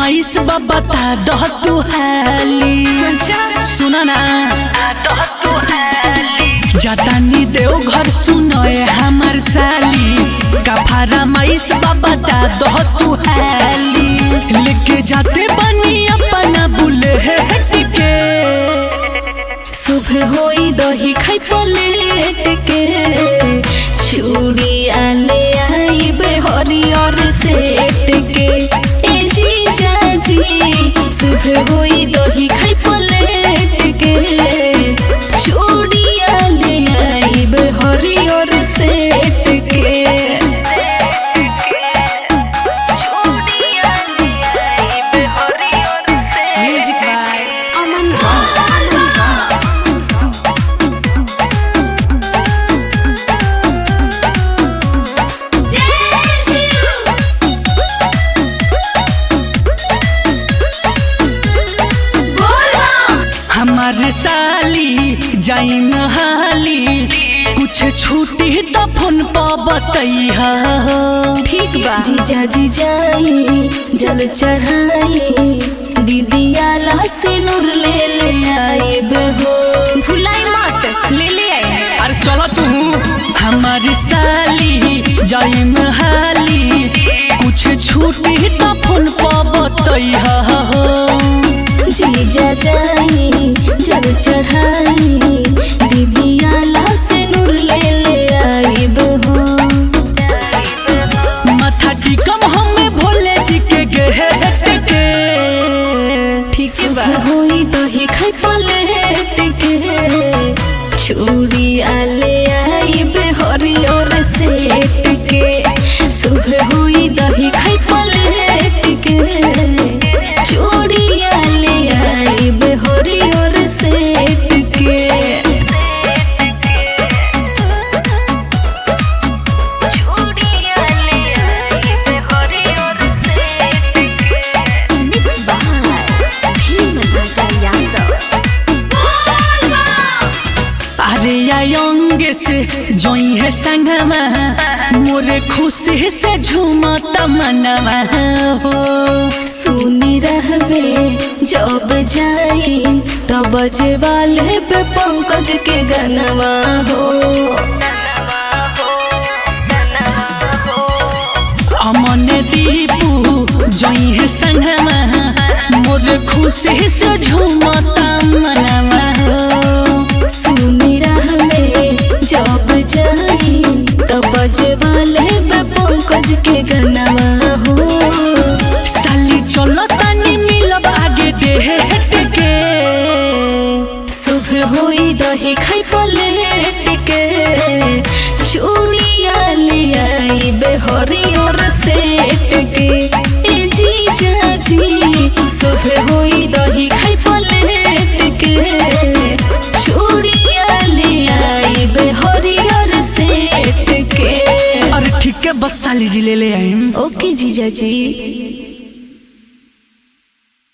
फरमाइश बा बता दह तू हाली सुना ना जातानी देव घर सुनए हमर साली का फरमाइश बा बता दह तू हाली लेके जाते बनी अपना बुलेट के सुबह होई दही खाई प्लेट के चूड़ी आले आई बे हरियर सेट के ए जीजा जी सुबह होई दही खाई प्लेट के चूड़ी आले आई बे हरियर सेट के चूड़ी आले आई बे हरियर सेट Music by Aman हमार साली जाई नहाली कुछ छूटी तो फोन पर बतैहा ठीक बा जीजा जी जाई जल चढ़ाई दीदी आला से नूर ले ले आई बेहो भुलाई मत ले ले आई अरे चलो तू हमार साली जाई नहाली कुछ छूटी तो फोन पर बतैहा जीजा जाई जल चढ़ाई दीदी आला से नूर ले ले आई बेहो माथा टिकम हमें भोले जी के गेट के ठीक बा होई दही खाई प्लेट के छुरी आले आई बे हरियर सेट के सुबह होई दही खाई प्लेट के छुरी आले आई बे हरियर सेट के छुरी आले आई बे हरियर सेट के मिक्स बाय भीम राजा यादव अरे आयंगे से जोई है संगमा मोरे खुशी से झूमता मनवा हो सुनी रहबे जब जाई तब बजे वाले पे पंकज के गनवा हो अमन दीपू जोई है संगमा मोरे खुशी से झूमता मनवा हो सुनी रहबे जब जाई तब बजे वाले पे पंकज के गनवा हो साली चलो तनी मिलब आगे डेट के सुबह होई दही खाई प्लेट के चूड़िया ले आई बे हरियर सेट के ए जीजा जी सुबह होई दही खाई प्लेट के चूड़िया ले आई बे हरियर सेट के अरे ठीक है बस साली जी ले ले आइम ओके जीजा जी